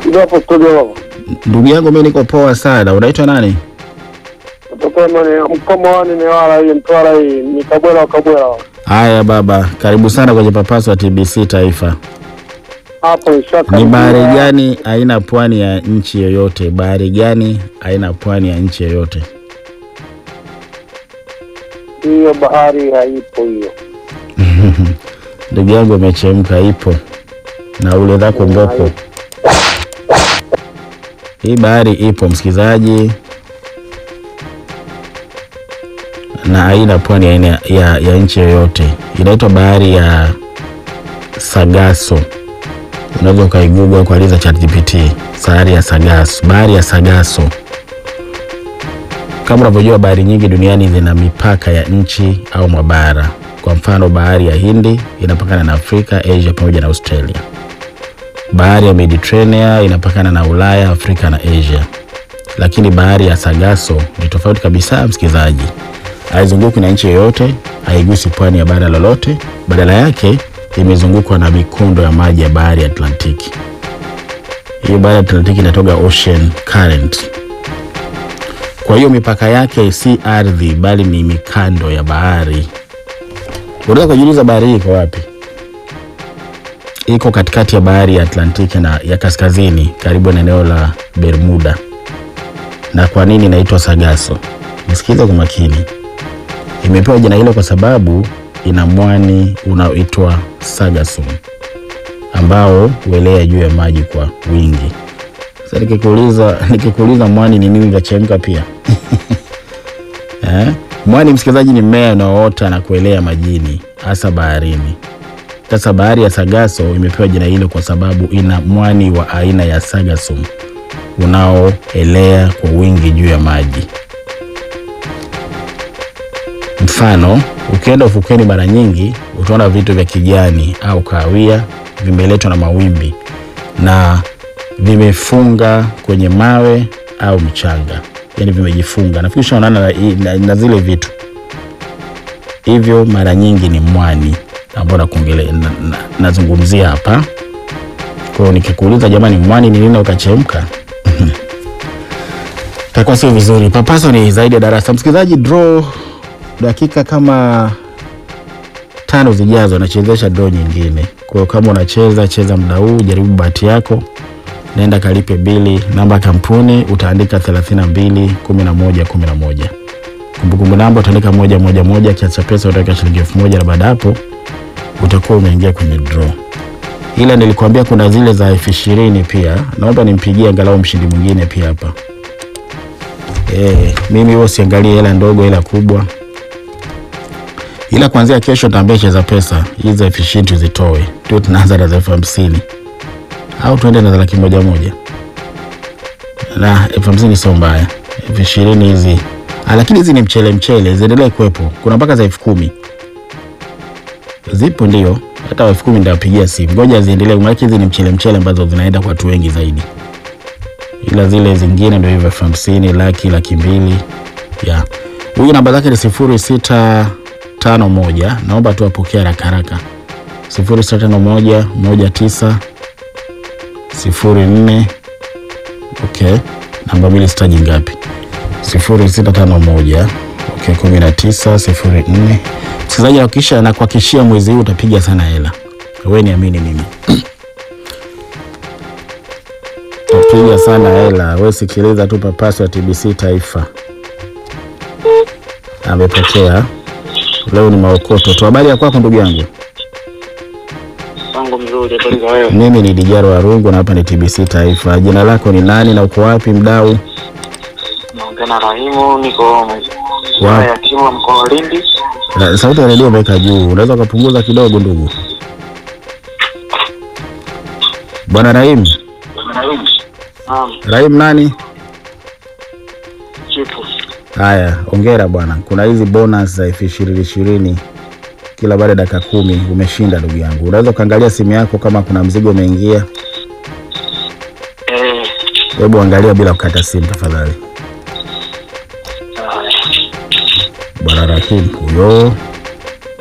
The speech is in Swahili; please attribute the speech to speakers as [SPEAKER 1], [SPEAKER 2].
[SPEAKER 1] Ndio hapo studio.
[SPEAKER 2] Ndugu yangu mimi niko poa sana. Unaitwa nani?
[SPEAKER 1] Kutoka ni mkomoani ni wala hii mtwara hii ni kabwela wa kabwela.
[SPEAKER 2] Haya baba, karibu sana kwenye papaso wa TBC Taifa.
[SPEAKER 1] Hapo ishaka.
[SPEAKER 2] Ni bahari gani haina pwani ya nchi yoyote? Bahari gani haina pwani ya nchi yoyote?
[SPEAKER 1] Hiyo bahari haipo hiyo.
[SPEAKER 2] Ndugu yangu imechemka, ipo na ule dhako mbopo. Hii bahari ipo msikilizaji, na haina pwani ya, aina- ya, ya nchi yoyote. Inaitwa bahari ya Sagaso. Unaweza ukaiguga kwa liza ChatGPT, bahari ya Sagaso, bahari ya Sagaso. Kama unavyojua bahari nyingi duniani zina mipaka ya nchi au mabara. Kwa mfano, bahari ya Hindi inapakana na Afrika, Asia pamoja na Australia. Bahari ya Mediterranean inapakana na Ulaya, Afrika na Asia. Lakini bahari ya Sargasso ni tofauti kabisa, msikilizaji. Haizunguki na nchi yoyote, haigusi pwani ya bara lolote, badala yake imezungukwa na mikondo ya maji ya bahari ya Atlantiki. Hiyo bahari ya Atlantiki inatoka ocean current. Kwa hiyo mipaka yake si ardhi, bali ni mikando ya bahari. Unaweza kujiuliza bahari hii iko wapi? Iko katikati ya bahari ya Atlantiki na ya kaskazini, karibu na eneo la Bermuda. Na kwa nini inaitwa Sargasso? Nisikize kwa makini. Imepewa jina hilo kwa sababu ina mwani unaoitwa sargassum ambao huelea juu ya maji kwa wingi. Sasa nikikuuliza nikikuuliza mwani ni nini, utachemka pia eh? Mwani msikilizaji, ni mmea unaoota na kuelea majini, hasa baharini. Sasa bahari ya Sargasso imepewa jina hilo kwa sababu ina mwani wa aina ya sargassum unaoelea kwa wingi juu ya maji. Mfano, ukienda ufukweni mara nyingi utaona vitu vya kijani au kahawia vimeletwa na mawimbi na vimefunga kwenye mawe au mchanga, yaani vimejifunga. Nafikiri ushaonana na, na, na zile vitu hivyo, mara nyingi ni mwani ambao nakuongelea na, na, nazungumzia hapa. Kwa hiyo nikikuuliza jamani, mwani ni nini ukachemka, takuwa sio vizuri. Papaso ni zaidi ya darasa. Msikilizaji, draw dakika kama tano zijazo nachezesha draw nyingine. Kwa hiyo kama unacheza cheza muda huu, jaribu bahati yako, naenda kalipe bili. Namba ya kampuni utaandika 32 11 11. Kumbukumbu namba utaandika moja moja moja, kiasi cha pesa utaweka shilingi elfu moja na baada hapo utakuwa umeingia kwenye draw. Ila nilikwambia kuna zile za elfu ishirini pia, naomba nimpigie angalau mshindi mwingine pia hapa. Eh, mimi huwa siangalie hela ndogo, hela kubwa ila kuanzia kesho taambia cheza pesa hizi za elfu ishirini tuzitoe, tu tunaanza na za elfu hamsini au tuende na za laki moja moja, na elfu hamsini sio mbaya, elfu ishirini hizi Ah, lakini hizi ni mchele mchele, ziendelee kuwepo. Kuna mpaka za elfu kumi zipo, ndio hata elfu kumi nitawapigia simu, ngoja ziendelee, maana hizi ni mchele mchele ambazo zinaenda kwa watu wengi zaidi, ila zile zingine ndio hivyo elfu hamsini laki laki mbili ya huyu namba zake ni sifuri sita tano moja naomba tu apokee haraka haraka sifuri sita tano moja moja tisa sifuri nne okay namba mbili sitaji ngapi sifuri sita tano moja okay kumi na tisa sifuri nne msikilizaji akisha na kuhakikishia mwezi huu utapiga sana hela we niamini mimi utapiga sana hela we sikiliza tu papaso ya tbc taifa amepokea leo ni maokoto tu. Habari ya kwako ndugu yangu?
[SPEAKER 3] Wangu mzuri, habari za wewe?
[SPEAKER 2] Mimi ni Dijaro Warungu na hapa ni TBC Taifa. Jina lako ni nani na uko wapi mdau?
[SPEAKER 3] Naongea na Rahimu, niko
[SPEAKER 2] Wa-
[SPEAKER 3] wilaya ya Kilwa mkoa wa Lindi.
[SPEAKER 2] Na- Sauti ya redio umeweka juu, unaweza ukapunguza kidogo ndugu. Bwana Rahim,
[SPEAKER 3] Naam,
[SPEAKER 2] Rahim nani?
[SPEAKER 3] chifu.
[SPEAKER 2] Haya, ongera bwana. Kuna hizi bonus za elfu ishirini ishirini kila baada ya dakika kumi. Umeshinda ndugu yangu. Unaweza ukaangalia simu yako kama kuna mzigo umeingia.
[SPEAKER 3] Eh,
[SPEAKER 2] Hebu angalia bila kukata simu tafadhali.
[SPEAKER 3] haya.
[SPEAKER 2] Bwana Rahim huyo.